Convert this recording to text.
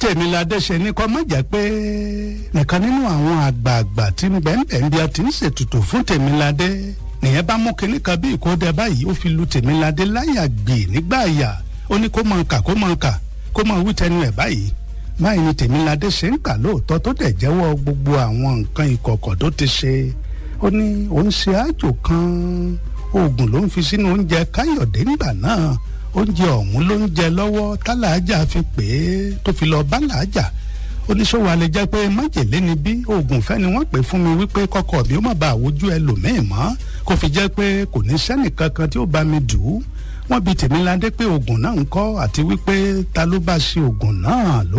tèmiládé ṣe ní kọ́ mọ́ jẹ́ pé nìkan nínú àwọn àgbààgbà tí ń bẹ́ẹ̀ bí a ti ń ṣètùtù fún tèmiládé nìyẹn bá mú kinní kan bí ìkódẹ báyìí ó fi lu tèmiládé láyà gbè nígbà àyà ó ní kó máa kà kó máa kà kó máa wí tẹnu ẹ̀ báyìí báyìí ni tèmiládé ṣe ń kà lóòótọ́ tó dẹ̀ jẹ́wọ́ gbogbo àwọn nǹkan ìkọ̀kọ̀ tó ti ṣe ó ní òun ṣe àjò kan oògùn ló ń fi sínú oúnjẹ káyọ̀dé nígbà náà oúnjẹ ọ̀hún ló ń jẹ lọ́wọ́ tálàájà fi pè é tó fi lọ bá làájà oníṣòwò alẹ́ jẹ́ pé májèlé ni bí oògùn fẹ́ ni wọ́n pè fún mi wípé kọ́kọ́ mi ó má bàa wojú ẹlòmíì mọ́ kó fi jẹ́ pé kò ní sẹ́nì kankan tí ó bá mi dù ú wọ́n bi tèmiládé pé oògùn náà ń kọ́ àti wípé ta ló bá ṣe oògùn náà ló